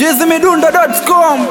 chizimidundo.com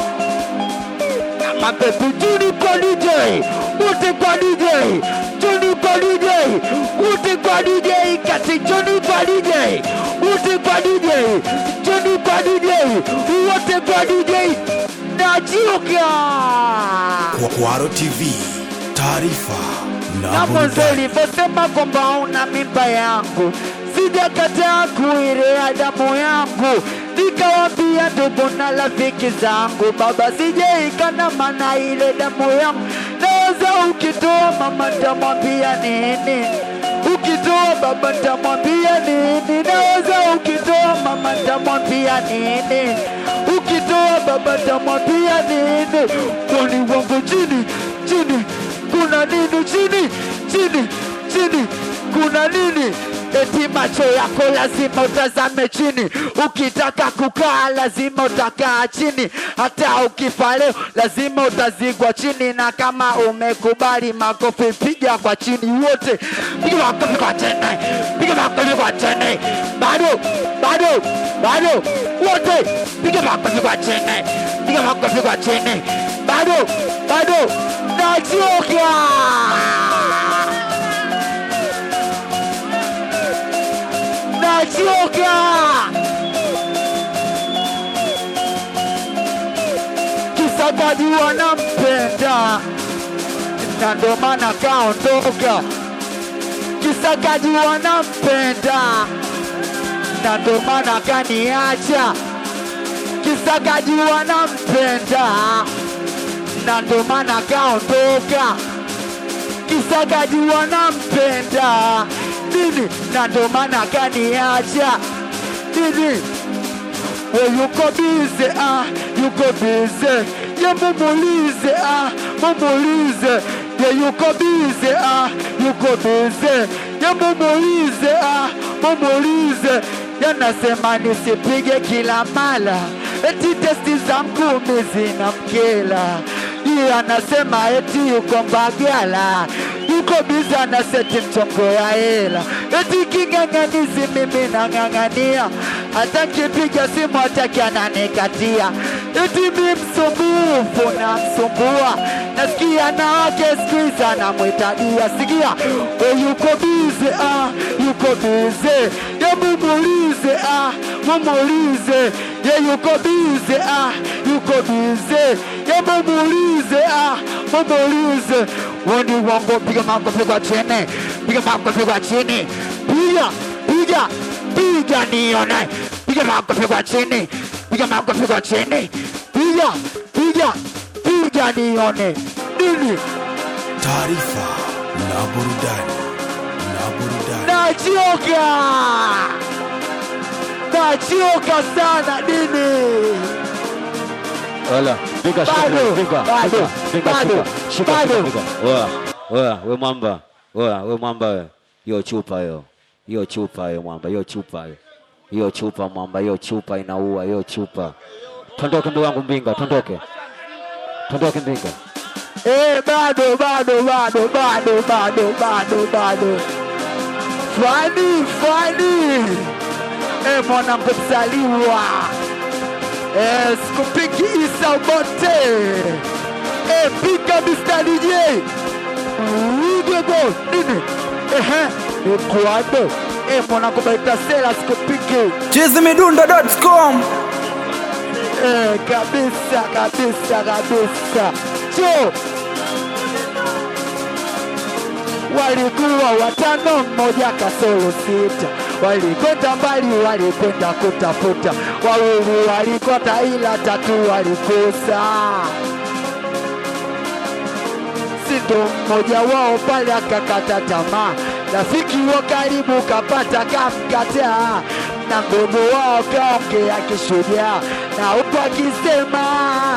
mapepo juni kwa DJ wote kwa DJ juni kwa DJ wote kwa DJ kati juni kwa DJ wote kwa DJ juni kwa DJ wote kwa DJ najiuka Kwaro TV, taarifa na na mwanzo burudani. ulivyosema kwamba una mimba yangu, sijakataa kuirea damu yangu, nikawambia ndugu na rafiki zangu, baba sijaikana mana ile damu yangu naweza, ukitoa mama ntamwambia nini? Ukitoa baba ntamwambia nini? Naweza ukitoa mama ntamwambia nini? Ukitoa baba ntamwambia nini? Kwani wangu chini chini kuna nini chini chini chini kuna nini eti macho yako lazima utazame chini ukitaka kukaa lazima utakaa chini hata ukifa leo lazima utazigwa chini na kama umekubali makofi piga kwa chini wote piga makofi kwa chini piga makofi kwa chini bado bado bado wote piga makofi kwa chini piga makofi kwa chini bado bado nachoka nachoka kisagaji wanampenda na ndo maana kaondoka kisagaji wanampenda na ndo maana kaniacha kisagaji wanampenda na ndo maana kaondoka kisagaji wanampenda nini na ndo maana kaniacha nini we yuko bize ah, yuko bize ye mumulize ah, mumulize ye yuko bize ah, yuko bize ye mumulize ah, mumulize yanasema nisipige kila mala eti testi za mkumi zina mkela iye anasema eti yuko mbagala yuko biza na seti mchongo ya hela eti king'ang'anizi mimi nang'ang'ania hata kipiga simu hataki ananikatia eti mi msumbufu na msumbua nasikia na wake skuizi anamwitadia sikia we yuko bize ah, yuko bize ye mumulize ah, mumulize ye yuko bize ah, yuko bize ye mumulize ah, mumulize woni wangu piga makofi kwa chini piga makofi kwa chini piga piga piga nione piga makofi kwa chini piga makofi kwa chini piga piga piga nione nini Taarifa na burudani na burudani. nachoka nachoka sana nini Wala, piga shika, Bado, piga, bado, piga, piga, bado, shika, shika, bado. shika, piga. Oya, oya, we mwamba, oya, we mwamba we. Hiyo chupa hiyo. Hiyo chupa hiyo mwamba, hiyo chupa hiyo. Hiyo chupa mwamba, hiyo chupa inaua, hiyo chupa. Tondoke ndugu yangu Mbinga, tondoke. Tondoke Mbinga. Eh, bado bado bado bado bado bado bado fani fani eh, mwanangu mzaliwa eh, sikupiki isa bote eh, piga mistari je ugego nini ehe ikuado eh, mwanangu baitasela sikupiki chizimidundo.com Eh, kabisa kabisa kabisa cho walikuwa watano mmoja kasoro sita walikwenda mbali walikwenda kutafuta wawili walikota ila tatu walikosa sindo mmoja wao pale akakata tamaa rafiki wa karibu kapata kamkataa na mdogo wao kaongea kishujaa na huku akisema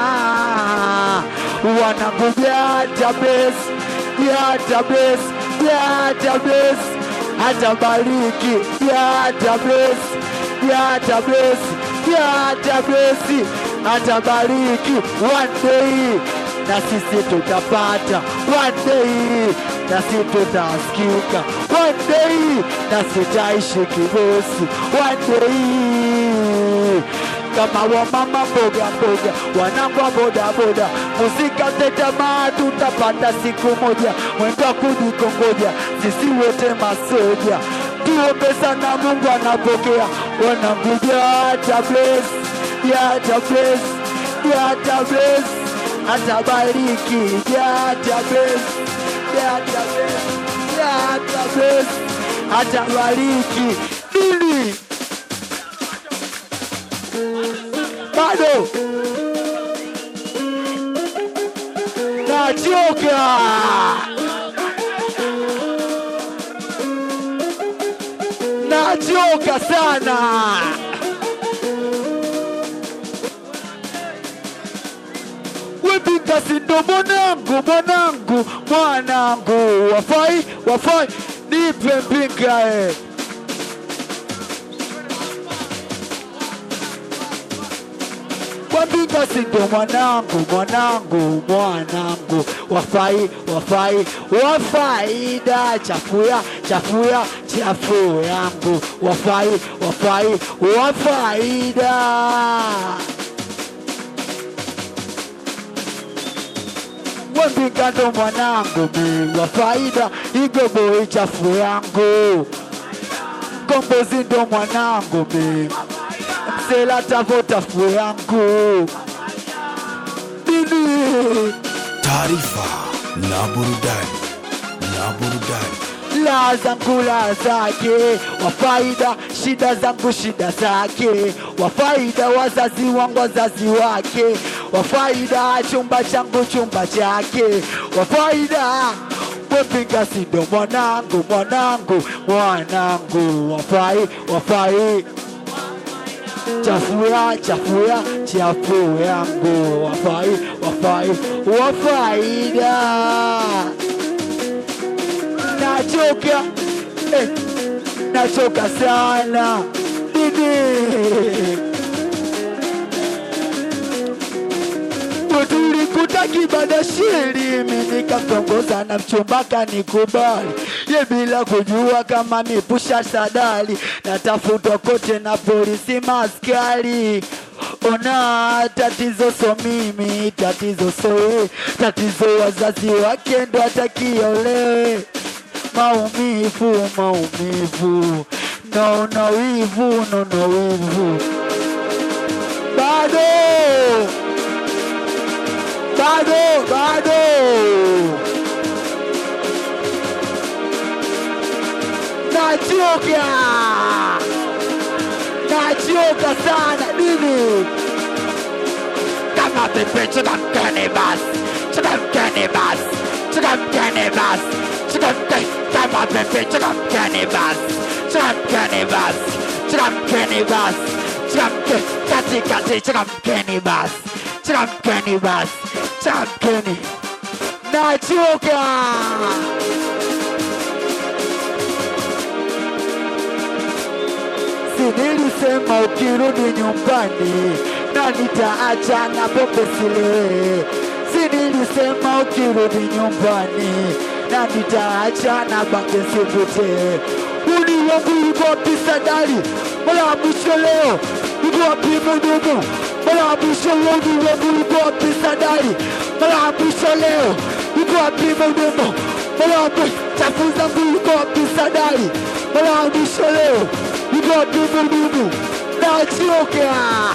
wananguja hata bless ya hata bless ya hata bless hata bariki ya hata bless ya hata bless ya hata bless hata bariki one day na sisi tutapata one day na sisi tutasikika one day na sitaishi kibosi one day kama wamama mboga mboga, wanangu wa bodaboda, muzika tetamaa, tutapata siku moja, mwendo wa kujikongoja, sisi wote masoja, tuombe sana, Mungu anapokea. Wanangu jata bless, jata bless, jata bless, atabariki, jata bless, jata bless, jata bless, atabariki nini bado nachoka nachoka sana wepingasi ndo mwanangu mwanangu mwanangu wafai wafai nipe mpinga eh. Wambinga sindo mwanangu mwanangu mwanangu wafai wafai wafaida chafuya chafuya chafu yangu wafai wafai wafaida Wambinga ndo mwanangu mi wafaida igobo chafu yangu Kombozi ndo mwanangu mi msela tavota fu yangu nini taarifa na burudani na burudani la zangu la zake wafaida shida zangu shida zake wafaida wazazi wangu wazazi wake wafaida chumba changu chumba chake wafaida wepinga sindo mwanangu mwanangu mwanangu wafai wafai chafuya chafuya chafu yangu wafai wafai wafaida nachoka eh, nachoka sana didi tulikuta kibada shiri mimi nikatongoza na mchumba kanikubali ye bila kujua kama mipusha sadali natafutwa kote na polisi maskari ona tatizo so mimi tatizo so we tatizo wazazi wake ndo atakiolewe maumivu maumivu naona wivu naona wivu bado bado bado nachoka nachoka sana nini kama pepe chikamkeni basi chikamkeni basi chikamkeni basi chikamkeni kama pepe chikamkeni basi chikamkeni basi chikamkeni basi chikamkeni katikati chikamkeni basi chikamkeni basi chikamkeni nachoka si nilisema ukirudi nyumbani na nitaacha na pombe silewe. Si nilisema ukirudi nyumbani na nitaacha na bange sivute. Uni wangu uko wapi sadari? Mbona wa mwisho leo uko wapi mdogo? Mbona wa mwisho leo uni wangu uko wapi sadari? Mbona wa mwisho leo uko wapi mdogo? Mbona wa mwisho chafu zangu uko wapi sadari? Mbona wa mwisho leo uko wapi mdogo? Nachoka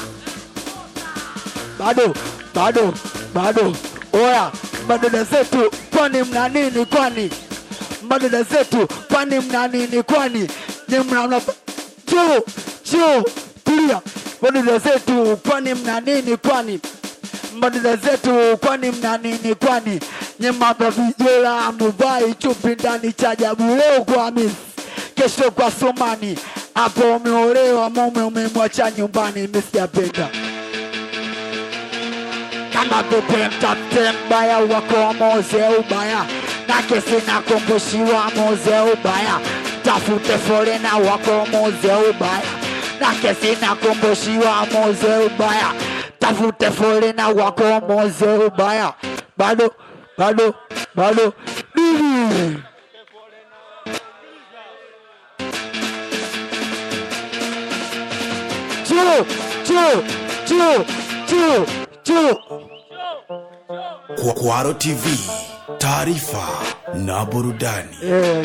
bado bado bado oya madada zetu kwani mna nini kwani madada zetu kwani mna nini kwani ni mnaona choo choo tulia madada zetu kwani mna nini kwani madada zetu kwani mna nini kwani nyemaba vijela muvai chupi ndani cha jabu leo kwa misi kesho kwa sumani hapo umeolewa mume umemwacha nyumbani misijapenda kama vipi mtafute mbaya wako moze ubaya na kesi na kumbushiwa moze ubaya tafute forena wako moze ubaya na kesi na kumbushiwa moze ubaya tafute forena wako moze ubaya bado bado bado nini Choo, choo, chu chu chu Kwa- Kwaro TV, taarifa na burudani. Eh.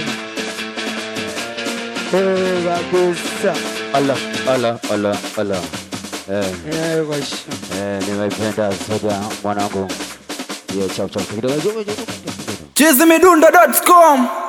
Eh, kabisa Ala, ala, ala, ala. Eh, Eh, kwa shi- eh, nimependa soda mwanangu. Hiyo chap chap kidogo. chizimidundo.com